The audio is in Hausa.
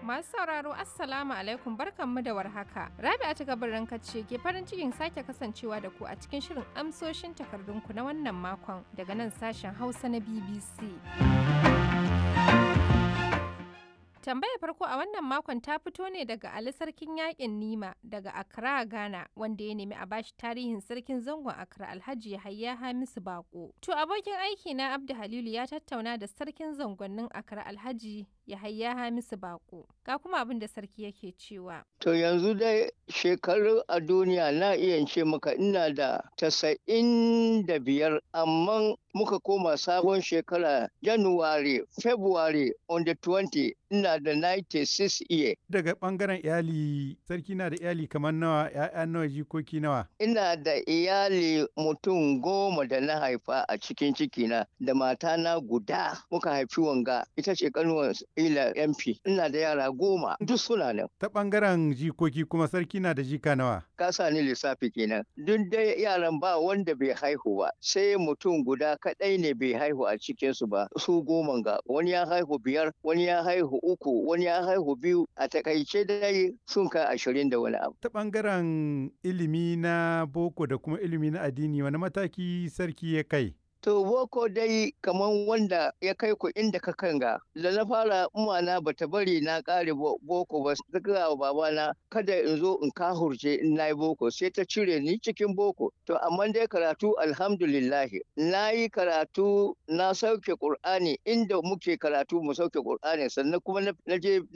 Masu sauraro Assalamu alaikum barkanmu da warhaka. Rabi'a ta gabarin ce ke farin cikin sake kasancewa da ku a cikin shirin amsoshin takardunku na wannan makon daga nan sashen Hausa na BBC. Tambayar farko a wannan makon ta fito ne daga Ali Sarkin Yaƙin Nima daga Accra, Ghana, wanda ya nemi a bashi tarihin sarkin zangon Accra Alhaji Yahaya Hamisu Bako. To abokin aiki na Abdu Halilu ya tattauna da sarkin zangonnin Accra Alhaji Yahaya Hamisu Bako. Ga kuma abin da sarki yake cewa. To yanzu dai shekaru a duniya na iya ce maka ina da tasa'in da biyar amma muka koma sabon shekara January, February on the 20 ina da 96 year. Daga ɓangaren iyali, sarki na da iyali kamar nawa, ‘ya'ya nawa, jikoki nawa. Ina da iyali mutum goma da na haifa a cikin cikina da matana guda muka haifi wanga ita ce kanuwar ila MP. Ina da yara goma duk suna nan. Ta ɓangaren jikoki kuma sarki na da jika nawa. Ka sa ni lissafi kenan. Duk dai yaran ba wanda bai haihu ba sai mutum guda kaɗai ne bai haihu a cikinsu ba su goma ga wani ya haihu biyar wani ya haihu uku wani ya haihu biyu a takaice dai sun kai ashirin da wani abu. Ta ɓangaren ilimi na boko da kuma ilimi na addini wani mataki sarki ya kai? To boko dai kaman wanda ya kai ku inda ka kanga da na fara umana bata bari na kare boko ba ta gaya wa babana kada in zo in kahurce in na yi boko sai ta cire ni cikin boko to amma dai karatu alhamdulillahi na yi karatu na sauke qur'ani inda muke karatu mu sauke qur'ani sannan kuma na je